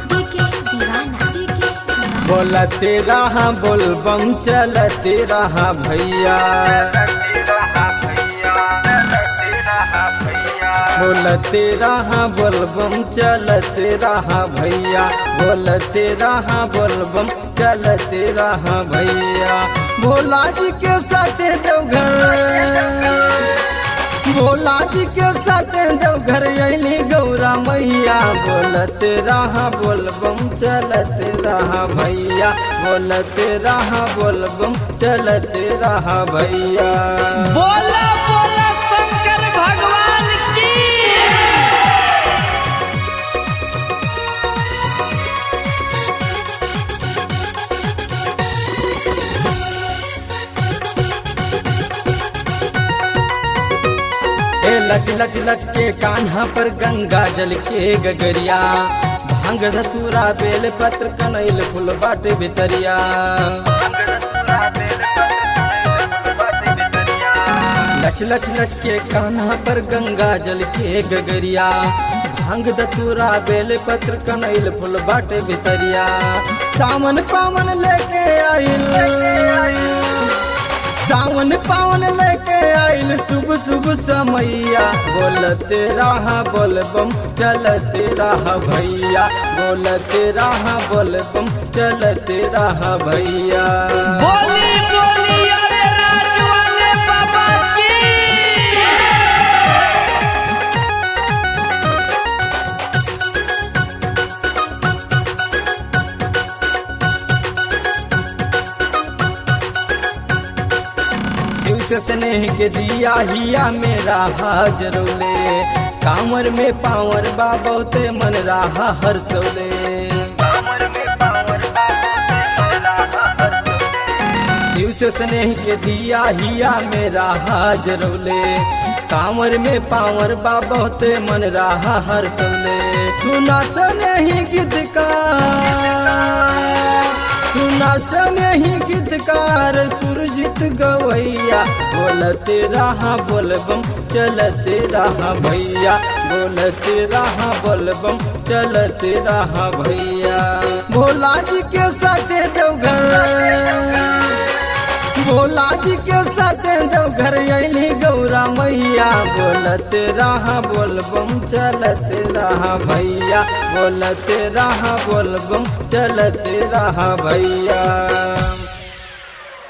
DK दीवाना DK दीवाना बोलते रहा बोल बम चलते रहा भैया बोलते रहा बोल बम चलते रहा भैया बोलते रहा बोल बम चलते रहा भैया भोला जी के साथ देवघर भोला जी के साथ देवघर अली गौरा मैया बोलते रहा बोल बम चलते रहा भैया बोलते रहा बोल बम चलते रहा भैया बोला बोला शंकर भगवान की ए लच लच लच के कान्हा पर गंगा जल के गगरिया भांग धतूरा बेल पत्र कनैल फूल बाटे भितरिया लच लच लच के कान्हा पर गंगा जल के गगरिया भांग धतूरा बेल पत्र कनैल फूल बाटे भितरिया सावन पावन लेके आइल सावन पावन लेके आइल शुभ शुभ समैया बोलते रहा बोल बम चलते रहा भैया बोलते रहा बोल बम चलते रहा भैया बोली बोली अरे राज वाले बाबा की शिव से स्नेह के दिया हिया मेरा हाजरोले कांवर में पावर बा बहुते मन रहा हर सोले शिव से स्नेह के दिया हिया मेरा हाजरोले कांवर में पावर बा बहुते मन रहा हर सोले सुना स्नेही गीत का सुना स्नेही गीतकार सुरजित गवैया बोलते रहा बोलबम चलते रहा भैया बोलते रहा बोलबम चलते रहा भैया भोला जी के साथ देवघर भोला जी के साथ देवघर अली गौरा मैया बोलते रहा बोलबम चलते रहा भैया बोलते रहा बोलबम चलते रहा भैया